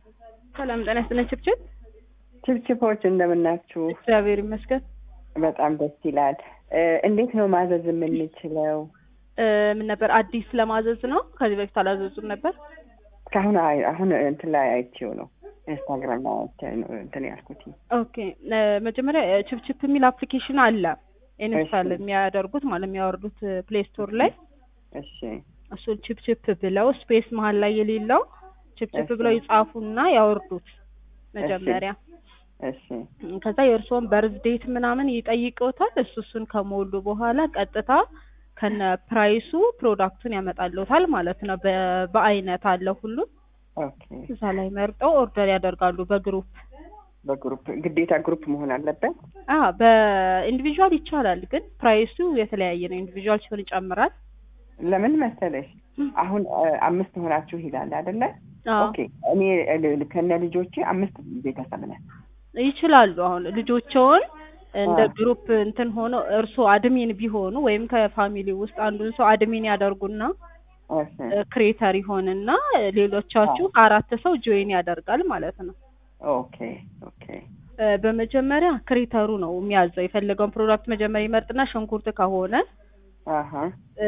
ሰላም ጤና ይስጥልን። ችብችብ ችብችቦች እንደምናችሁ? እግዚአብሔር ይመስገን። በጣም ደስ ይላል። እንዴት ነው ማዘዝ የምንችለው? እ ምን ነበር አዲስ ለማዘዝ ነው? ከዚህ በፊት አላዘዙም ነበር። እስካሁን አይ- አሁን እንትን ላይ አይቼው ነው ኢንስታግራም ላይ አይቼ ነው እንትን ያልኩት። ኦኬ እ መጀመሪያ እ ችብችብ የሚል አፕሊኬሽን አለ ኢንስታል እሺ። የሚያደርጉት ማለት የሚያወርዱት ፕሌይ ስቶር ላይ እሺ እሱን ችፕችፕ ብለው ስፔስ መሀል ላይ የሌለው ችፕችፕ እሺ። ብለው ይጻፉና ያወርዱት መጀመሪያ እሺ ከዛ የእርስዎን በርዝ ዴት ምናምን ይጠይቀውታል። እሱ እሱን ከሞሉ በኋላ ቀጥታ ከነ ፕራይሱ ፕሮዳክቱን ያመጣልዎታል ማለት ነው። በ- በአይነት አለ ሁሉም ኦኬ። እዛ ላይ መርጠው ኦርደር ያደርጋሉ በግሩፕ በግሩፕ ግዴታ ግሩፕ መሆን አለበት? አ በኢንዲቪዥዋል ይቻላል፣ ግን ፕራይሱ የተለያየ ነው። ኢንዲቪዥዋል ሲሆን ይጨምራል። ለምን መሰለሽ አሁን እ፣ አምስት ሆናችሁ ይላል አይደለ? አዎ ኦኬ እኔ ል- ከነ ልጆቼ አምስት ቤተሰብ ነን። ይችላሉ። አሁን ልጆቸውን እንደ አዎ። ግሩፕ እንትን ሆኖ እርስዎ አድሚን ቢሆኑ ወይም ከፋሚሊ ውስጥ አንዱን ሰው አድሚን ያደርጉና እሺ ክሬተር ይሆንና ሌሎቻችሁ አራት ሰው ጆይን ያደርጋል ማለት ነው። ኦኬ ኦኬ እ፣ በመጀመሪያ ክሬተሩ ነው የሚያዘው የፈለገውን ፕሮዳክት መጀመሪያ ይመርጥና ሽንኩርት ከሆነ አሀ እ፣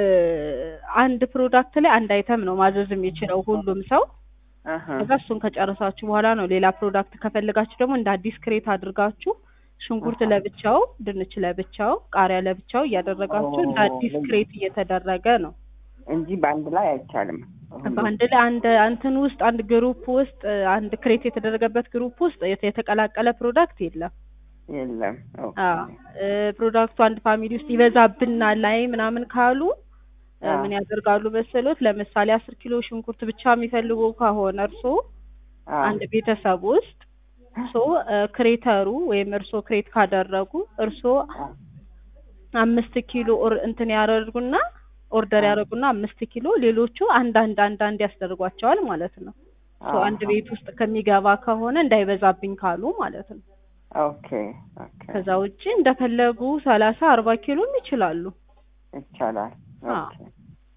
አንድ ፕሮዳክት ላይ አንድ አይተም ነው ማዘዝ የሚችለው ሁሉም ሰው። አሀ ከዛ እሱን ከጨረሳችሁ በኋላ ነው ሌላ ፕሮዳክት ከፈለጋችሁ ደግሞ እንደ አዲስ ክሬት አድርጋችሁ ሽንኩርት አሃ። ለብቻው፣ ድንች ለብቻው፣ ቃሪያ ለብቻው እያደረጋችሁ እንደ ኦ፣ አዲስ ለየ- ክሬት እየተደረገ ነው። እንጂ በአንድ ላይ አይቻልም። በአንድ ላይ አንድ እንትን ውስጥ አንድ ግሩፕ ውስጥ እ፣ አንድ ክሬት የተደረገበት ግሩፕ ውስጥ የተ- የተቀላቀለ ፕሮዳክት የለም። የለም። ኦኬ አዎ እ፣ ፕሮዳክቱ አንድ ፋሚሊ ውስጥ ይበዛብናል ላይ ምናምን ካሉ እ፣ አዎ። ምን ያደርጋሉ መሰሎት? ለምሳሌ አስር ኪሎ ሽንኩርት ብቻ የሚፈልጉ ከሆነ እርሶ አዎ። አንድ ቤተሰብ ውስጥ ሶ ክሬተሩ ወይም እርሶ ክሬት ካደረጉ እርሶ አዎ። አምስት ኪሎ ኦር እንትን ያደርጉና ኦርደር አዎ። ያደርጉና አምስት ኪሎ ሌሎቹ አንድ አንድ አንድ አንድ ያስደርጓቸዋል ማለት ነው። ሶ አንድ አሃ። ቤት ውስጥ ከሚገባ ከሆነ እንዳይበዛብኝ ካሉ ማለት ነው። ኦኬ ኦኬ ከዛ ውጪ እንደፈለጉ ሰላሳ አርባ ኪሎም ይችላሉ። ይቻላል። አዎ። ኦኬ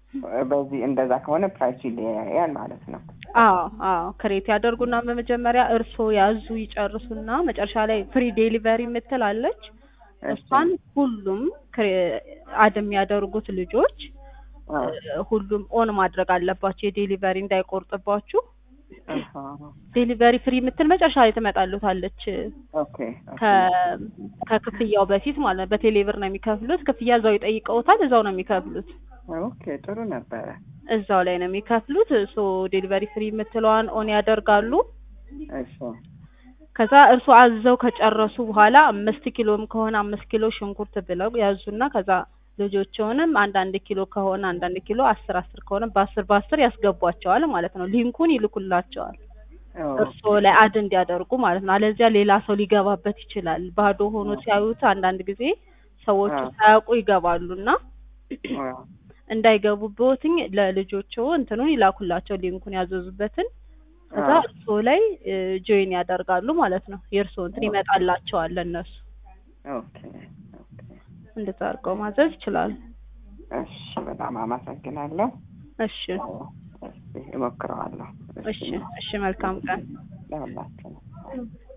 በዚህ እንደዛ ከሆነ ፕራይሱ ይለያያል ማለት ነው። አዎ አዎ ክሬት ያደርጉና በመጀመሪያ እርሶ ያዙ ይጨርሱና መጨረሻ ላይ ፍሪ ዴሊቨሪ የምትል አለች። እሷን ሁሉም ክሬ- አድ የሚያደርጉት ልጆች አዎ። እ፣ ሁሉም ኦን ማድረግ አለባቸው የዴሊቨሪ እንዳይቆርጥባችሁ። አሃ። ዴሊቨሪ ፍሪ የምትል መጨረሻ ላይ ትመጣሉታለች ኦኬ ኦኬ ከ- ከክፍያው በፊት ማለት ነው። በቴሌብር ነው የሚከፍሉት። ክፍያ እዛው ይጠይቀውታል፣ እዛው ነው የሚከፍሉት። ኦኬ ጥሩ ነበረ። እዛው ላይ ነው የሚከፍሉት። ሶ ዴሊቨሪ ፍሪ የምትለዋን ኦን ያደርጋሉ። እሺ ከዛ እርሱ አዘው ከጨረሱ በኋላ አምስት ኪሎም ከሆነ አምስት ኪሎ ሽንኩርት ብለው ያዙና ከዛ ልጆችውንም አንዳንድ ኪሎ ከሆነ አንዳንድ ኪሎ አስር አስር ከሆነ በአስር በአስር ያስገቧቸዋል ማለት ነው። ሊንኩን ይልኩላቸዋል እርስዎ ላይ አድ እንዲያደርጉ ማለት ነው። አለዚያ ሌላ ሰው ሊገባበት ይችላል። ባዶ ሆኖ ሲያዩት አንዳንድ ጊዜ ሰዎቹ አዎ። ሳያውቁ ይገባሉና አዎ። እንዳይገቡበትኝ ለልጆችዎ እንትኑን ይላኩላቸው ሊንኩን ያዘዙበትን ከዛ አዎ። እርስዎ ላይ ጆይን ያደርጋሉ ማለት ነው። የእርስዎ እንትን ይመጣላቸዋል ለእነሱ ኦኬ ኦኬ እንደዛ አድርገው ማዘዝ ይችላሉ። እሺ በጣም አመሰግናለሁ። እሺ እስኪ እሞክረዋለሁ። እሺ እሺ መልካም ቀን። ለሁላችንም